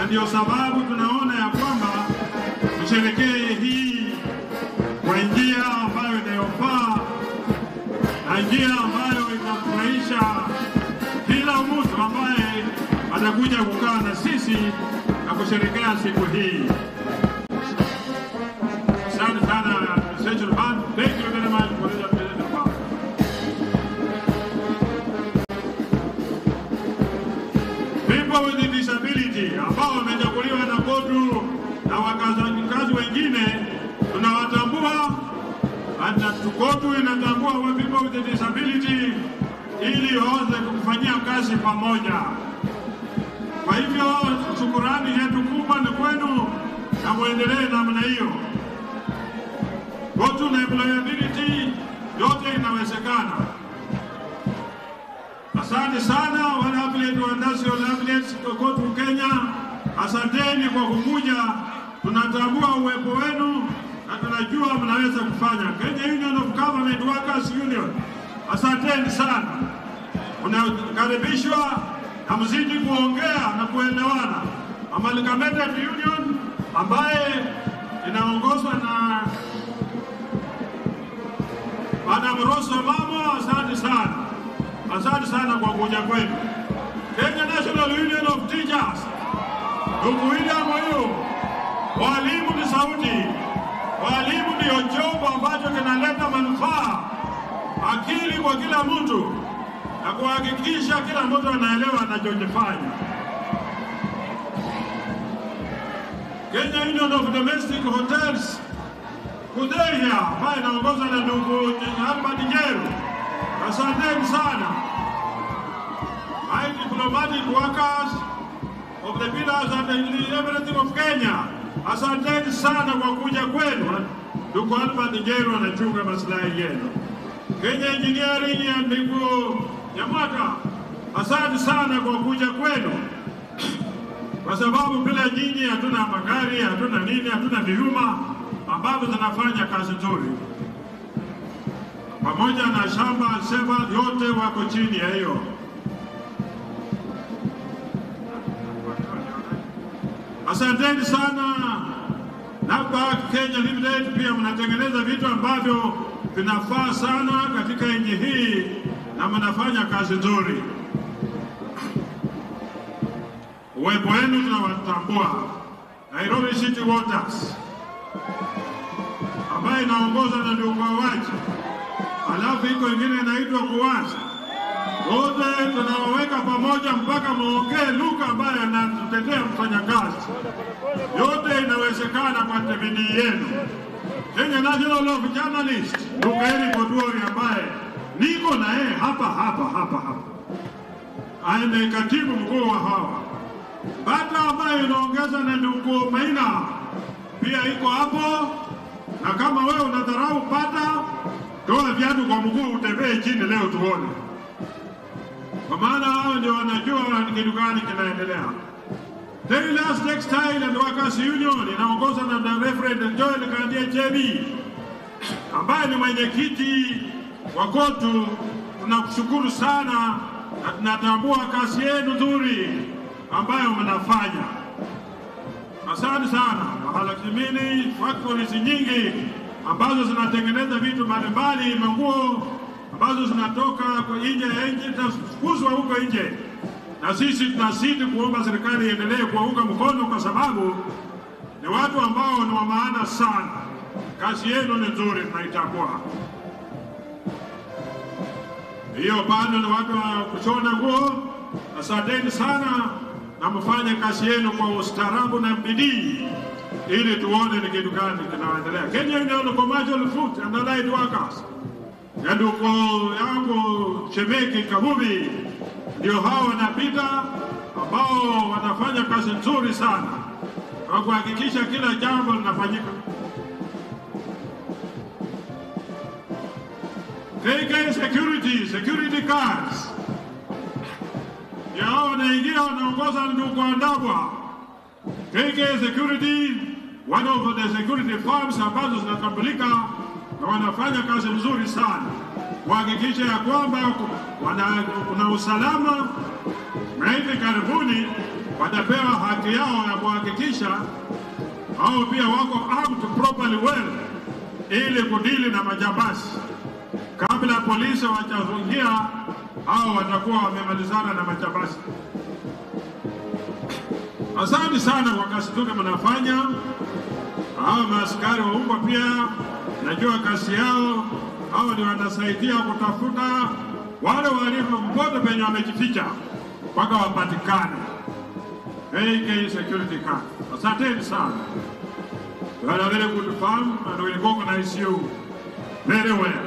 ndio sababu tunaona ya kwamba tusherekee hii kwa njia ambayo inayofaa na njia ambayo itafurahisha kila mtu ambaye atakuja kukaa na sisi na kusherekea siku hii. Asante sana Central Bank. Thank you very much for the presentation. People with disability ambao wamechaguliwa na KOTU na wakazi wengine tunawatambua, hata KOTU inatambua wa people with disability ili waweze kufanyia kazi pamoja. Kwa hivyo shukurani yetu kubwa ni kwenu na muendelee namna hiyo. KOTU na employability yote inawezekana. Asante sana wale athlete wa industrial athletes KOTU Kenya, asanteni kwa kukuja. Tunatambua uwepo wenu na tunajua mnaweza kufanya. Kenya Union of Government Workers Union, asanteni sana, unakaribishwa na mzidi kuongea na kuelewana. Amalgamated Union ambaye inaongozwa na Madam Rosa Mamo, asante sana. Asante sana kwa kuja kwenu. Kenya National Union of Teachers, ndugu William huyu, walimu ni sauti, walimu ndio chombo ambacho kinaleta manufaa, akili kwa kila mtu na kuhakikisha kila mtu anaelewa anachokifanya. Kenya Union of Domestic Hotels Kuderia ambaye inaongozwa na ndugu Albert Njeru, asanteni sana. My diplomatic workers of the pillars and the everything of Kenya, asanteni sana kwa kuja kwenu. Ndugu Albert Njeru anachunga maslahi yenu. Kenya Engineering ya ndugu Nyamwaka, asante sana kwa kuja kwenu, kwa sababu bila nyinyi hatuna magari, hatuna nini, hatuna vyuma ambavyo zinafanya kazi nzuri, pamoja na shamba seva, yote wako chini ya hiyo. Asanteni sana. NABARAK Kenya Limited pia mnatengeneza vitu ambavyo vinafaa sana katika nchi hii na mnafanya kazi nzuri. Uwepo wenu tunawatambua. Nairobi City Waters ambayo inaongozwa na ndugu Wawaji, alafu iko ingine inaitwa Kuwaza. Wote tunawaweka pamoja mpaka muongee lugha ambayo anatutetea mfanyakazi. Yote inawezekana kwa bidii yenu. Kenya National of Journalists, ndugu Eric Oduori ambaye niko na yeye hapa hapa hapa hapa, aende katibu mkuu wa hawa bata ambayo inaongeza na ndugu Maina pia iko hapo na kama wewe unadharau pata, toa viatu kwa mguu utembee chini leo tuone, kwa maana hao ndio wanajua ni kitu gani kinaendelea. Tailors Textile and Workers Union inaongozwa na the Reverend Joel Kandie Chebi ambaye ni mwenyekiti wa KOTU. Tunakushukuru sana na tunatambua kazi yenu nzuri ambayo mnafanya. Asante sana. Mahalakimini factories nyingi ambazo zinatengeneza vitu mbalimbali, manguo ambazo zinatoka kwa nje ya nchi zitafukuzwa huko nje, na sisi tunazidi kuomba serikali iendelee kuwaunga mkono, kwa sababu ni watu ambao ni wa maana sana. Kazi yenu ni nzuri, tunaitambua. Hiyo bado ni watu wa kushona nguo. Asanteni sana na mfanye kazi yenu kwa ustaarabu na bidii ili tuone ni kitu gani kinaendelea. Kenya Union of Commercial Food and Allied Workers ya ndugu yangu Shemeki Kabubi, ndio hao wanapita ambao wanafanya kazi nzuri sana kwa kuhakikisha kila jambo linafanyika. KK Security, security cards ya hao wanaingia wanaongoza ndugu Andabwa. KK Security, one of the security firms ambazo zinatambulika na wanafanya kazi nzuri sana kuhakikisha ya kwamba wana, kuna usalama na hivi karibuni watapewa haki yao ya kuhakikisha hao pia wako armed properly well ili kudili na majambazi. Kabla polisi wajaingia, hao watakuwa wamemalizana na majambazi. Asante sana kwa kazi nzuri mnafanya. Hao maaskari wa umma pia najua kazi yao, hao ndio wanasaidia kutafuta wale wahalifu mpote penye wamejificha mpaka wapatikane. AK security card. Asanteni sana. You had a very good farm and we'll organize you very well.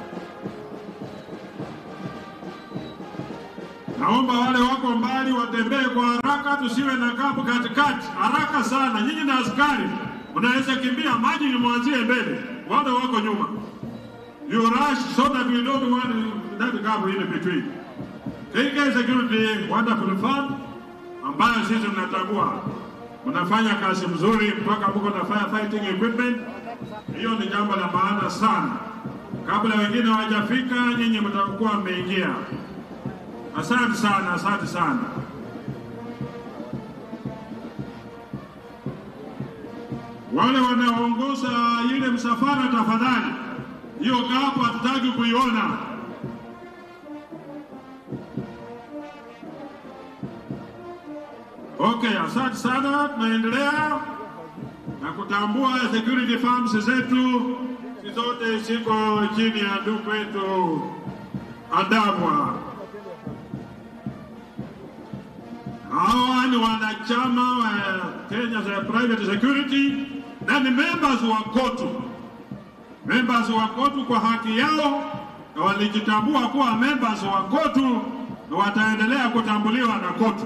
Naomba wale wako mbali watembee kwa haraka, tusiwe na kapu katikati. Haraka sana, nyinyi na askari mnaweza kimbia, maji ni mwanzie mbele, wale wako nyuma. You rush so that we don't want that gap in between. KK Security wonderful farm ambayo sisi tunatambua mnafanya kazi mzuri mpaka mko na firefighting equipment. Hiyo ni jambo la maana sana. Kabla wengine hawajafika, nyinyi mtakuwa mmeingia. Asante sana, asante sana. Wale wanaoongoza ile msafara, tafadhali, hiyo gapo hatutaki kuiona. Okay, asante sana. Tunaendelea na kutambua security firms zetu si zote ziko chini ya ndugu wetu Adamwa. Hawa ni wanachama wa Kenya za Private Security na ni members wa KOTU, members wa KOTU kwa haki yao, na walijitambua kuwa members wa KOTU na wataendelea kutambuliwa na KOTU.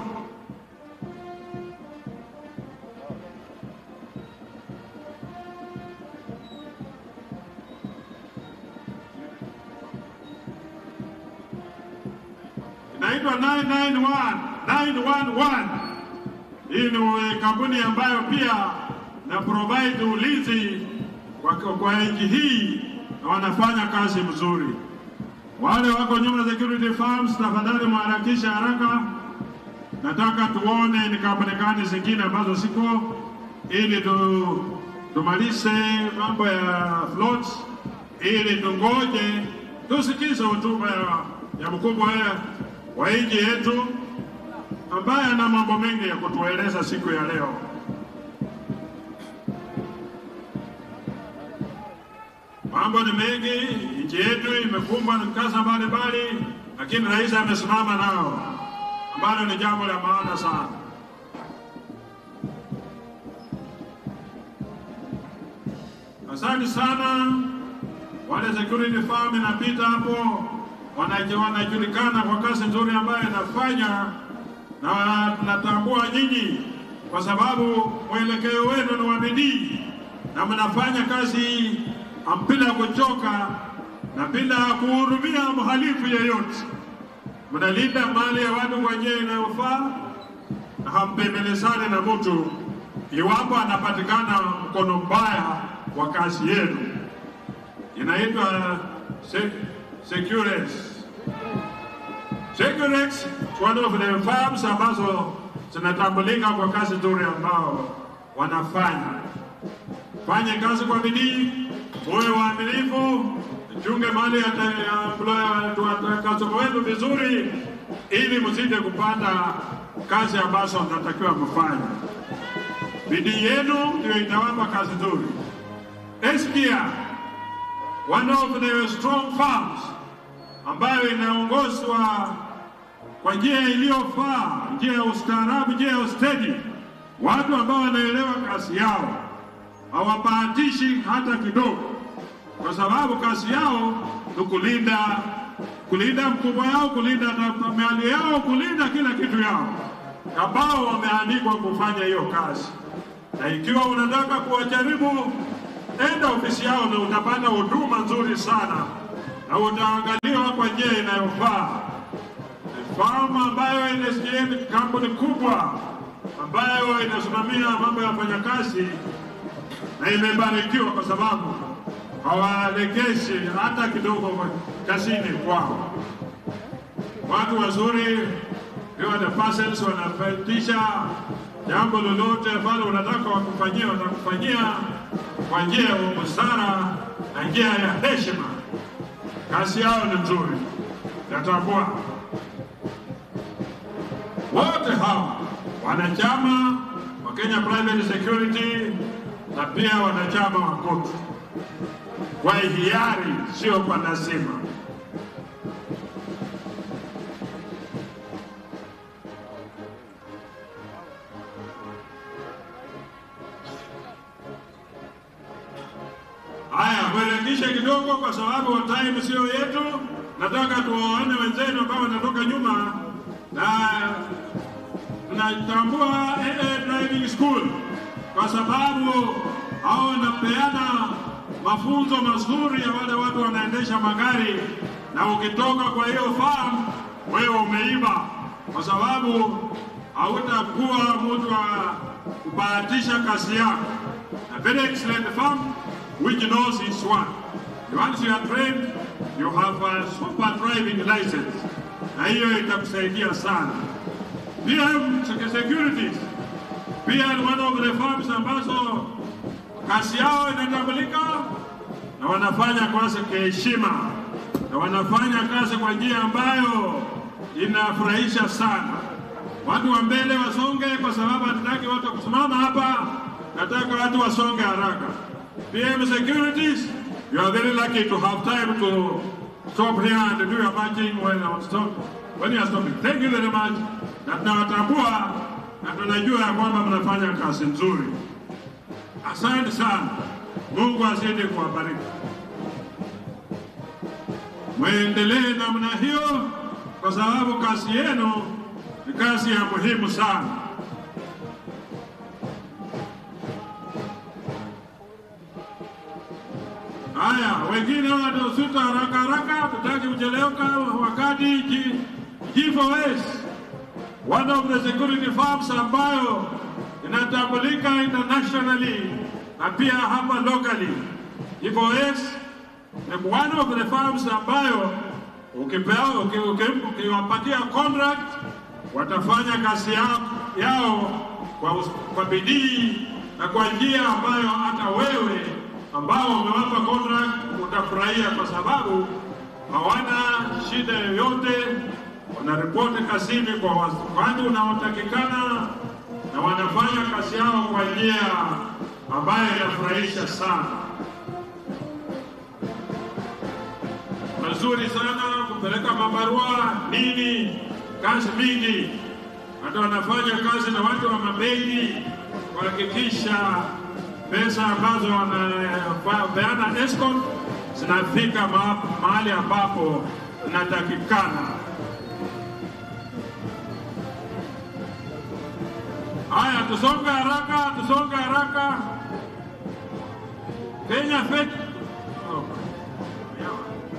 inaitwa 991 911. Hii ni kampuni ambayo pia na provide ulinzi kwa, kwa nchi hii na wanafanya kazi mzuri. Wale wako nyuma security firms, tafadhali mharakisha haraka. Nataka tuone ni kampuni gani zingine ambazo siko ili tu, tumalize mambo ya floats, ili tungoje tusikize hotuba ya, ya mkubwa wa nchi yetu ambaye ana mambo mengi ya kutueleza siku ya leo. Mambo ni mengi, nchi yetu imekumbwa na mkasa mbalimbali, lakini rais amesimama nao, ambalo ni jambo la maana sana. Asante sana wale security firm inapita hapo wanaji- wanajulikana kwa kazi nzuri ambayo inafanya, na tunatambua nyinyi kwa sababu mwelekeo wenu ni wa bidii na mnafanya kazi bila kuchoka na bila kuhurumia mhalifu yeyote. Mnalinda mali ya watu kwa njia inayofaa na hampembelezani na mtu iwapo anapatikana mkono mbaya wa kazi yenu. Inaitwa se Securex. Securex one of the firms ambazo zinatambulika kwa kazi nzuri ambao wanafanya. Fanye kazi kwa bidii, muwe waaminifu, chunge mali ya kasoko wenu vizuri, ili msije kupata kazi ambazo mnatakiwa mfanye. Bidii yenu ndio itawapa kazi nzuri. SPR one of the strong farms ambayo inaongozwa kwa njia iliyofaa, njia ya ustaarabu, njia ya ustedi, watu ambao wanaelewa kazi yao, hawabahatishi hata kidogo, kwa sababu kazi yao ni kulinda kulinda mkubwa yao, kulinda na- mali yao, kulinda kila kitu yao, ambao wameandikwa kufanya hiyo kazi. Na ikiwa unataka kuwajaribu, enda ofisi yao na utapata huduma nzuri sana na utaangaliwa kwa njia inayofaa. Ni Farm ambayo ina ni kampuni kubwa ambayo inasimamia mambo ya wafanyakazi na imebarikiwa kwa sababu hawalekeshi hata kidogo kazini kwao. Watu wazuri, ikiwa the persons wanafaidisha jambo lolote ambalo unataka wakufanyia, watakufanyia kwa njia ya busara na njia ya heshima. Kazi yao ni nzuri, natambua wote hawa wanachama wa Kenya Private Security na pia wanachama wa KOTU kwa hiari, sio kwa lazima. Haya, mwelekishe kidogo, kwa sababu time sio yetu. Nataka tuwaone wenzenu ambao wanatoka nyuma, na tunatambua AA Driving School kwa sababu hao wanapeana mafunzo mazuri ya wale watu wanaendesha magari, na ukitoka kwa hiyo farm wewe umeiba, kwa sababu hautakuwa mtu wa kubahatisha kazi yako. A very excellent farm which knows its one. Once you are trained, you have a super driving license, na hiyo itakusaidia sana. PM Securities pia ni one of the farms ambazo kazi yao inatambulika na wanafanya kazi kwa heshima na wanafanya kazi kwa njia ambayo inafurahisha sana. Watu wa mbele wasonge, kwa sababu hatutaki watu kusimama hapa, nataka watu wasonge haraka. PM Securities, you are very lucky to have time to stop here and do your marching when I stop, when you are stopping. Thank you very much, na tunawatambua na tunajua ya kwamba mnafanya kazi nzuri. Asante sana, Mungu azidi kuwabariki, mwendelee namna hiyo, kwa sababu kazi yenu ni kazi ya muhimu sana. Haya, wengine wanaosuta haraka haraka, tutaki kuchelewka wakati G- G4S one of the security firms ambayo inatambulika internationally na pia hapa locally. G4S ni one of the firms ambayo ukipewa uki- uki- ukiwapatia contract watafanya kazi yao, yao kwa, us- kwa bidii na kwa njia ambayo hata wewe ambao umewapa contract utafurahia, kwa sababu hawana shida yoyote, wanaripoti kazini kwa wakati unaotakikana na wanafanya kazi yao kwa njia ambayo inafurahisha sana. Mazuri sana kupeleka mabarua nini, kazi mingi, hata wanafanya kazi na watu wa mabegi kuhakikisha pesa ambazo wanapeana escort zinafika ma- mahali ambapo zinatakikana. Haya, tusonge haraka, tusonge haraka. Kenya Fet oh. yeah.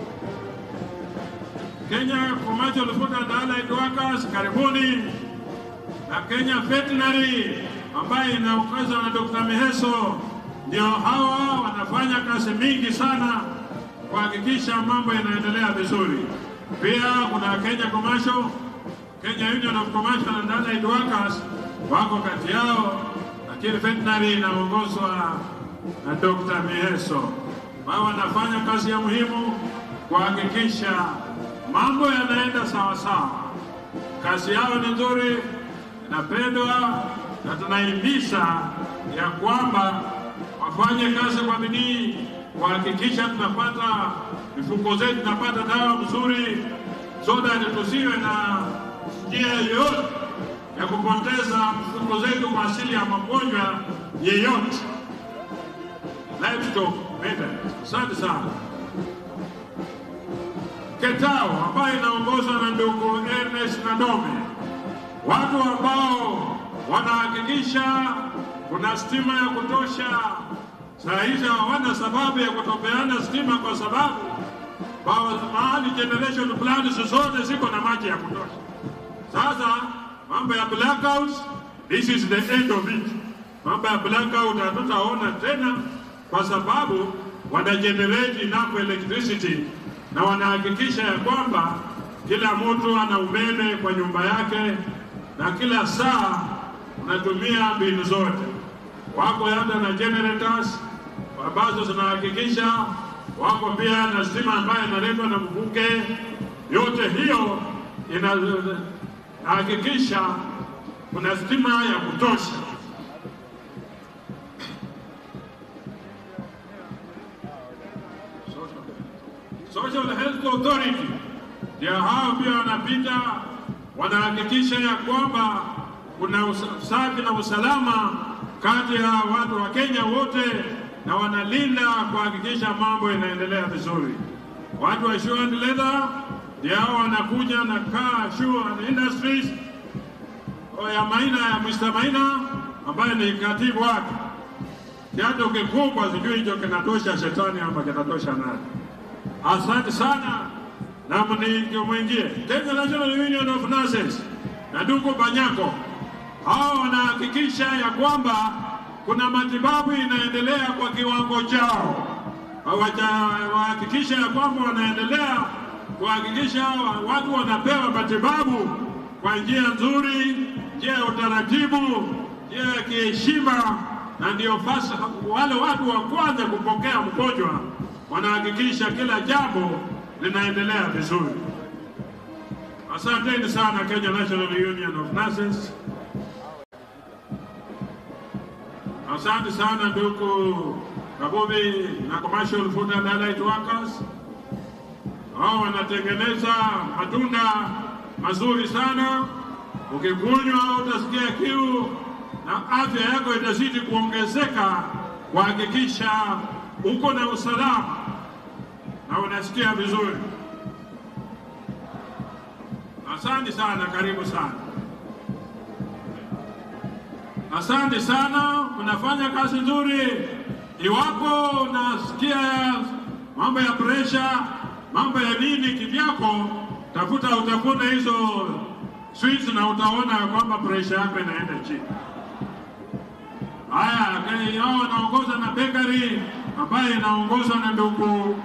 Kenya Commercial Food and Allied Workers, karibuni na Kenya Veterinary ambayo inaongozwa na Dr. Miheso, ndio hawa wanafanya kazi mingi sana kuhakikisha mambo yanaendelea vizuri. Pia kuna Kenya Commercial, Kenya Union of Commercial and Allied Workers wako kati yao, lakini veterinary inaongozwa na Dr. Miheso. Wao wanafanya kazi ya muhimu kuhakikisha mambo yanaenda sawa sawa. Kazi yao ni nzuri, inapendwa na tunahimiza ya kwamba wafanye kazi kwa bidii kuhakikisha tunapata mifuko zetu tunapata dawa mzuri, so that tusiwe na njia yoyote ya kupoteza mifuko zetu kwa asili ya magonjwa yeyote. Livestock maintenance. Asante sana. Ketao ambayo inaongozwa na ndugu Ernest Nadome, watu ambao wanahakikisha kuna stima ya kutosha. Saa hizi hawana sababu ya kutopeana stima kwa sababu ba- mahali generation plans zote ziko na maji ya kutosha. Sasa mambo ya blackouts, this is the end of it. Mambo ya blackout hatutaona tena kwa sababu wana generate enough electricity na wanahakikisha ya kwamba kila mtu ana umeme kwa nyumba yake na kila saa unatumia mbinu zote. Wako hata na generators ambazo zinahakikisha, wako pia na stima ambayo inaletwa na mvuke. Yote hiyo inahakikisha kuna stima ya kutosha. Social Health Authority ndio hao pia wanapita, wanahakikisha ya kwamba kuna usafi na usalama kati ya watu wa Kenya wote, na wanalinda kuhakikisha mambo yanaendelea vizuri. Watu wa Shoe and Leather ndio hao wanakuja na Car Shoe and Industries ya Maina ya Mr. Maina ambaye ni katibu wake. Kiatu kikubwa, sijui hicho kinatosha shetani ama kinatosha nani? Asante sana na mwingie Kenya National Union of Nurses na ndugu Banyako, hao wanahakikisha ya kwamba kuna matibabu inaendelea kwa kiwango chao. Wahakikisha ya kwamba wanaendelea kuhakikisha watu wanapewa matibabu kwa njia nzuri, njia ya utaratibu, njia ya kiheshima, na ndio fasa wale watu wa kwanza kupokea mgonjwa wanahakikisha kila jambo linaendelea vizuri. Asanteni sana Kenya National Union of Nurses. Asante sana ndugu Kabubi na Commercial Food and Allied Workers. Hao wanatengeneza matunda mazuri sana, ukikunywa utasikia kiu na afya yako itazidi kuongezeka, kuhakikisha uko na usalama na unasikia vizuri. Asante sana, karibu sana. Asante sana, unafanya kazi nzuri. Iwapo unasikia mambo ya presha, mambo ya nini kivyako, tafuta utafuna hizo sweets na utaona kwamba presha yako inaenda chini. Haya, hao wanaongoza na bakery ambayo inaongozwa na ndugu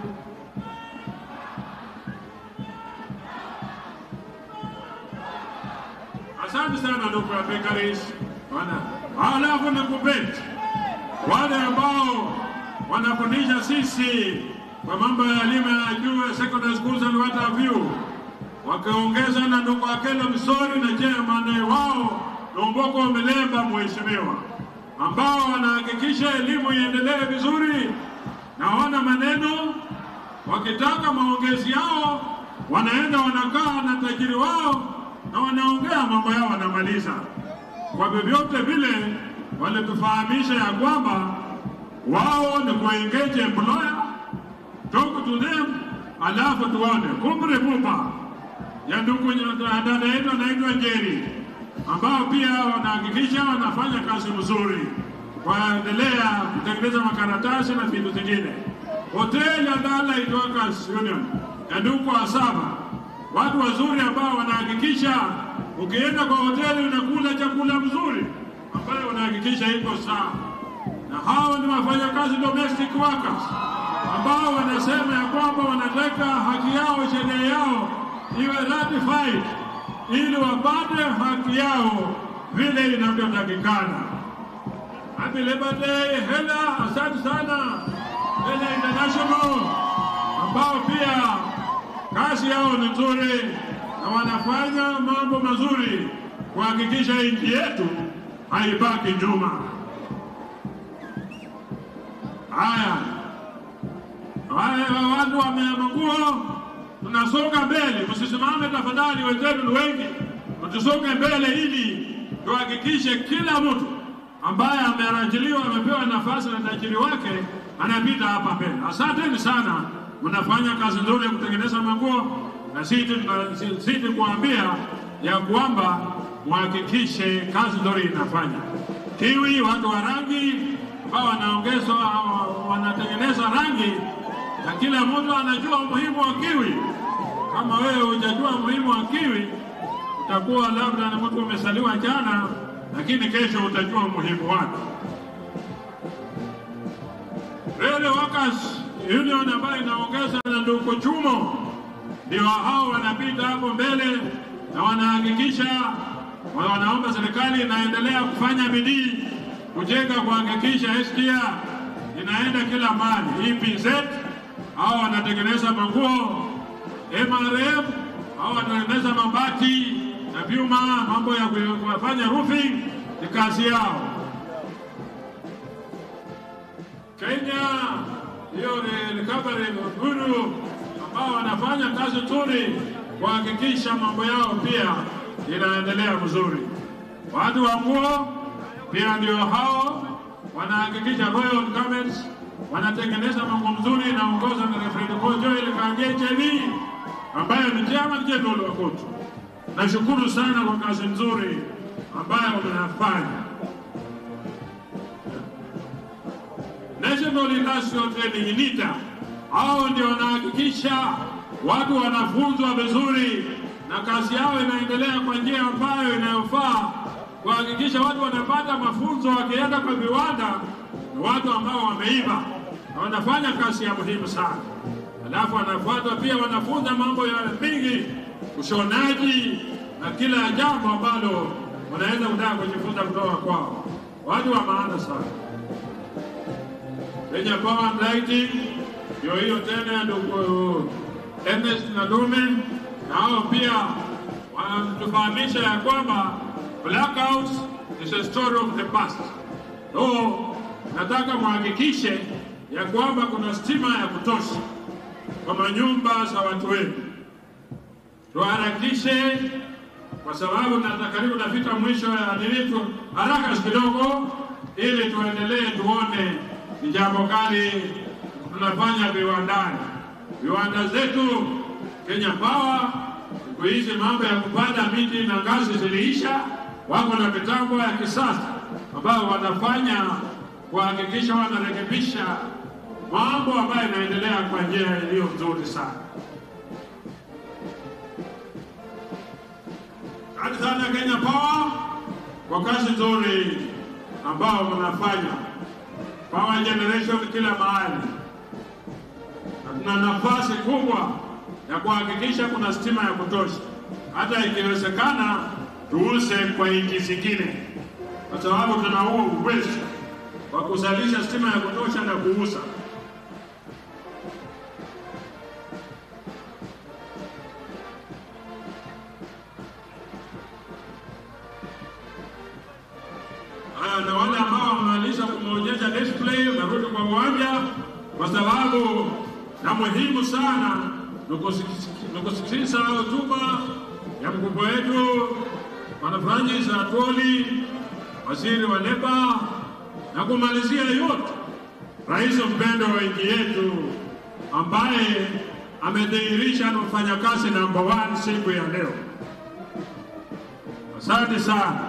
Asante sana ndugu ya bakeries. Halafu ni kubeti wale ambao wanafundisha sisi kwa mambo ya elimu ya juu ya secondary schools and what have you, wakiongeza na ndugu Akelo Msori na chairman wao Lomboko Milemba, mheshimiwa, ambao wanahakikisha elimu iendelee vizuri na wana maneno. Wakitaka maongezi yao, wanaenda wanakaa na tajiri wao na wanaongea mambo yao, wanamaliza. Kwa vyovyote vile, walitufahamisha ya kwamba wao ni kuengage employer, talk to them, alafu tuone kumbre pupa ya ndugu dada yetu anaitwa Njeri, ambao pia wanahakikisha wanafanya kazi mzuri, waendelea kutengeneza makaratasi na vitu zingine. Hoteli ya Allied Workers Union ya ndugu Asaba watu wazuri ambao wanahakikisha ukienda kwa hoteli unakula chakula mzuri ambayo unahakikisha iko sawa, na hao ni wafanyakazi domestic workers ambao wanasema ya kwamba wanataka haki yao, sheria yao iwe ratified ili wapate haki yao vile inavyotakikana. Happy Labor Day Hela, asante sana Hela International ambao pia kazi yao ni nzuri na wanafanya mambo mazuri kuhakikisha nchi yetu haibaki nyuma. Haya, haya, watu wameamua, tunasonga mbele. Msisimame tafadhali, wenzetu ni wengi, tusonge mbele ili tuhakikishe kila mtu ambaye amerajiliwa amepewa nafasi na tajiri wake anapita hapa mbele. Asanteni sana mnafanya kazi nzuri ya kutengeneza manguo, na sisi kuambia ya kwamba muhakikishe kazi nzuri inafanya. Kiwi, watu wa rangi ambao wanaongezwa wanatengeneza rangi, na kila mtu anajua umuhimu wa kiwi. Kama wewe hujajua umuhimu wa kiwi, utakuwa labda na mtu umesaliwa jana, lakini kesho utajua umuhimu wake. Railway Workers Union ambayo inaongeza na ndugu Chumo, ndio hao wanapita hapo mbele na wanahakikisha wanaomba serikali inaendelea kufanya bidii kujenga, kuhakikisha SGR inaenda kila mahali. EPZ hao wanatengeneza manguo, MRM hao wanatengeneza mabati na vyuma, mambo ya kufanya roofing ni kazi yao. Kenya hiyo ni recovery guru ambao wanafanya kazi nzuri kuhakikisha mambo yao pia inaendelea vizuri. Watu wa nguo pia ndio hao wanahakikisha Royal Garments wanatengeneza mambo mzuri, inaongozwa na Reverend Joel Kange JB ambaye ni chairman general wa KOTU. Nashukuru sana kwa kazi nzuri ambayo mnafanya. National Industrial Training NITA, hao ndio wanahakikisha watu wanafunzwa vizuri na kazi yao inaendelea kwa njia ambayo inayofaa, kuhakikisha watu wanapata mafunzo, wakienda kwa viwanda ni watu ambao wameiva na wanafanya kazi ya muhimu sana. Alafu wanafuata pia, wanafunza mambo ya mingi, ushonaji na kila jambo ambalo wanaweza kutaka kujifunza kutoka kwao. Watu wa maana sana. Kenya Power and Lighting ndio hiyo tena, ndugu Ernest na Dume, na hao pia wanatufahamisha ya kwamba blackouts is a story of the past. So nataka muhakikishe ya kwamba kuna stima ya kutosha kwa manyumba za watu wetu, tuharakishe kwa sababu na karibu nafika mwisho ya nilitu, haraka kidogo, ili tuendelee tuone ni jambo gani tunafanya viwandani. Viwanda zetu Kenya Power siku hizi mambo ya kupanda miti na ngazi ziliisha, wako na mitambo ya kisasa ambayo wanafanya kuhakikisha wanarekebisha mambo ambayo inaendelea kwa njia iliyo nzuri sana. Asante sana Kenya Power kwa kazi nzuri ambao mnafanya power generation kila mahali, na tuna nafasi kubwa ya kuhakikisha kuna stima ya kutosha, hata ikiwezekana tuuze kwa nchi zingine, kwa sababu tuna huo uwezo wa kuzalisha stima ya kutosha na kuuza. Haya, na wale ambao wamemaliza kumeonyesha display narudi kwa uwanja, kwa sababu na muhimu sana ni kusikiliza hotuba ya mkubwa wetu Bwana Francis Atwoli, waziri wa leba, na kumalizia yote rais mpendo wa nchi yetu ambaye amedhihirisha ni mfanyakazi namba one siku ya leo. Asante sana.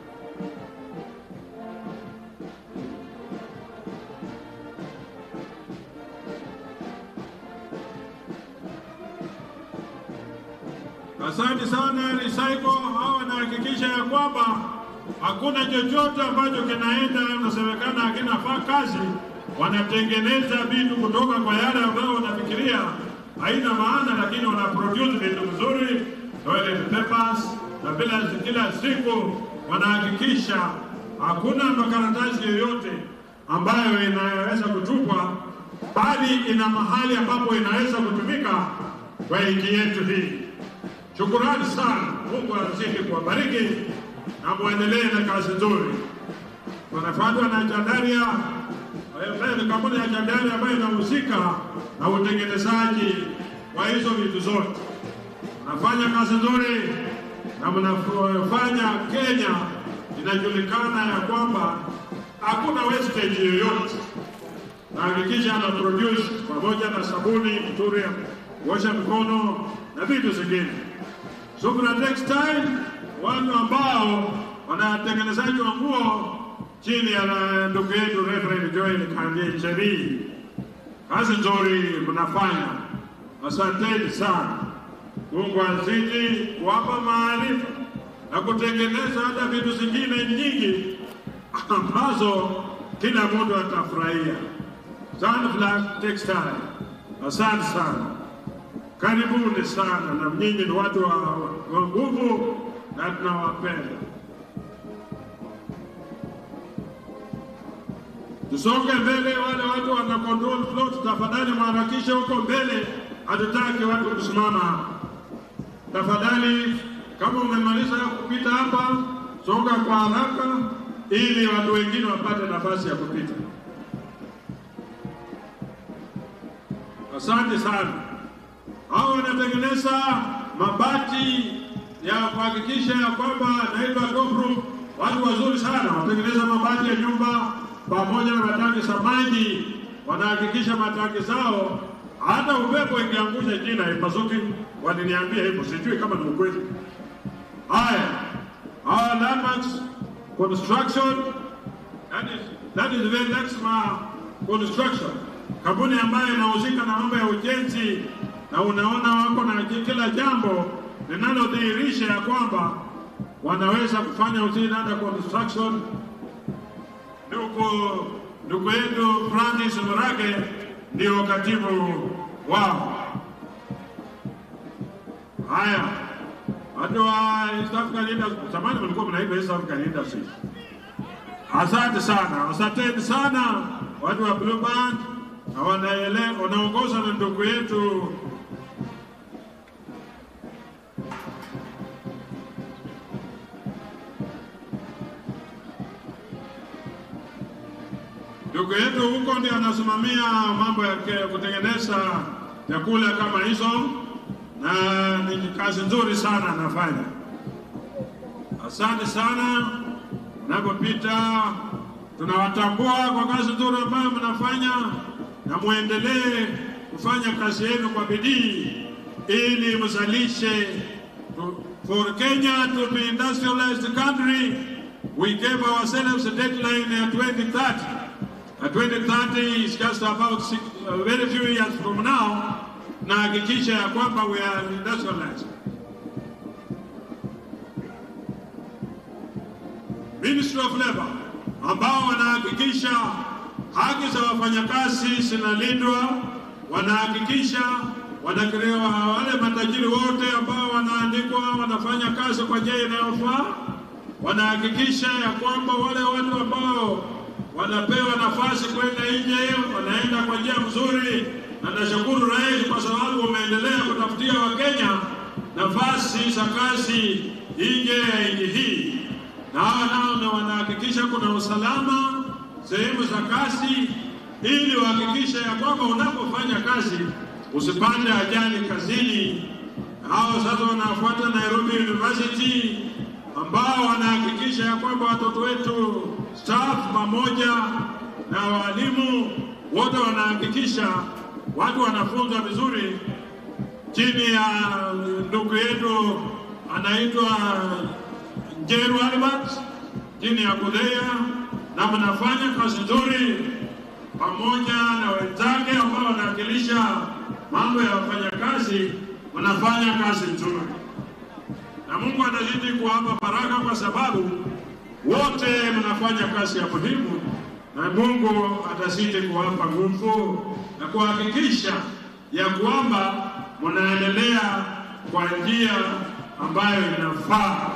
Asante sana Recycle, hawa wanahakikisha ya kwamba hakuna chochote ambacho kinaenda unasemekana hakinafaa kazi. Wanatengeneza vitu kutoka kwa yale ambayo wanafikiria haina maana, lakini wana produce vitu vizuri, toilet papers, na bila kila siku wanahakikisha hakuna makaratasi yoyote ambayo inaweza kutupwa, bali ina mahali ambapo inaweza kutumika kwa nchi yetu hii. Shukurani sana. Mungu azidi kuwabariki na muendelee na kazi nzuri. Wanafuatwa na Chandaria, ni kampuni ya Chandaria ambayo inahusika na utengenezaji wa hizo vitu zote. Mnafanya kazi nzuri na mnafanya Kenya inajulikana ya kwamba hakuna wastage yoyote. Nahakikisha ana produce pamoja na sabuni nzuri ya kuosha mikono na vitu zingine. Subra Textile, watu ambao wanatengenezaji wa nguo chini ya ndugu yetu Reverend Joel Kandie Chebii. Kazi nzuri mnafanya, asanteni sana. Mungu azidi kuwapa maarifa na kutengeneza hata vitu zingine nyingi ambazo kila mtu atafurahia. Sunflower Textile, asante sana. Karibuni sana, na nyinyi ni watu wa nguvu na tunawapenda. tusonge mbele. Wale watu wana control float, tafadhali mharakishe huko mbele, hatutaki watu kusimama. Tafadhali, kama umemaliza kupita hapa, songa kwa haraka, ili watu wengine wapate nafasi ya kupita. Asante sana. Hao wanatengeneza mabati ya kuhakikisha ya kwamba naitwa Gopro, watu wazuri sana, wanatengeneza mabati ya nyumba pamoja na matangi za maji, wanahakikisha matangi zao hata upepo ikiangusha chini haipasuki. Waliniambia hivyo, sijui kama ni ukweli. Haya, our landmarks construction that is, that is very Lexma construction, kampuni ambayo inahusika na mambo ya ujenzi, na unaona wako na kila jambo linalodhihirisha ya kwamba wanaweza kufanya ujenzi hata construction. Ndugu ndugu yetu Francis Murage ndio katibu wao. Haya, watu wa East African Leaders, zamani mlikuwa mnaitwa East African Leaders. Asante sana, asanteni sana watu wa Blue Band na wanaele wanaongozwa na ndugu yetu ndugu yetu huko ndio anasimamia mambo ya ke- kutengeneza vyakula kama hizo, na ni kazi nzuri sana anafanya. Asante sana. Mnapopita tunawatambua kwa kazi nzuri ambayo mnafanya, na muendelee kufanya kazi yenu kwa bidii ili mzalishe. To- For Kenya to be industrialized country, we gave ourselves a deadline at 2030. At 2030 is just about six, uh, very few years from now, na hakikisha ya kwamba we are industrialized. Ministry of Labor ambao wanahakikisha haki za wafanyakazi zinalindwa, wanahakikisha wanakirewa wale matajiri wote ambao wanaandikwa wanafanya kazi kwa njia inayofaa, wanahakikisha ya kwamba wale watu ambao wanapewa nafasi kwenda nje wanaenda kwa njia mzuri, na nashukuru rais kwa sababu umeendelea kutafutia Wakenya nafasi za kazi nje ya nchi hii na hawa nao ndio wanahakikisha kuna usalama sehemu za kazi, ili wahakikishe ya kwamba unapofanya kazi usipate ajali kazini. Hao sasa wanafuata Nairobi University ambao wanahakikisha ya kwamba watoto wetu staff pamoja na walimu wote wanahakikisha watu wanafunzwa vizuri chini ya ndugu yetu anaitwa Njeru Albert chini ya Kudhea, na mnafanya kazi nzuri pamoja na wenzake ambao wanawakilisha mambo ya wafanyakazi, mnafanya kazi nzuri, na Mungu atazidi kuwapa baraka kwa sababu wote mnafanya kazi ya muhimu, na Mungu atazidi kuwapa nguvu na kuhakikisha ya kwamba mnaendelea kwa njia ambayo inafaa.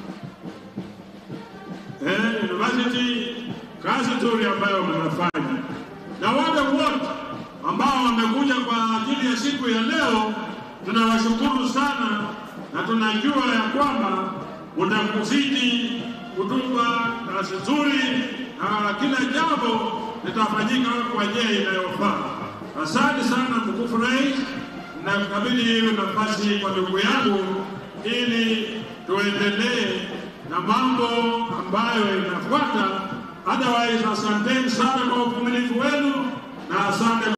Eh, university kazi nzuri ambayo mnafanya, na wale wote ambao wamekuja kwa ajili ya siku ya leo, tunawashukuru sana na tunajua ya kwamba mtakuzidi kutupa kazi nzuri na kila jambo litafanyika kwa njia inayofaa. Asante sana mtukufu rais, na kabidhi hiyo nafasi kwa ndugu yangu ili tuendelee na mambo ambayo inafuata. Otherwise, asanteni sana kwa uvumilivu wenu na asante.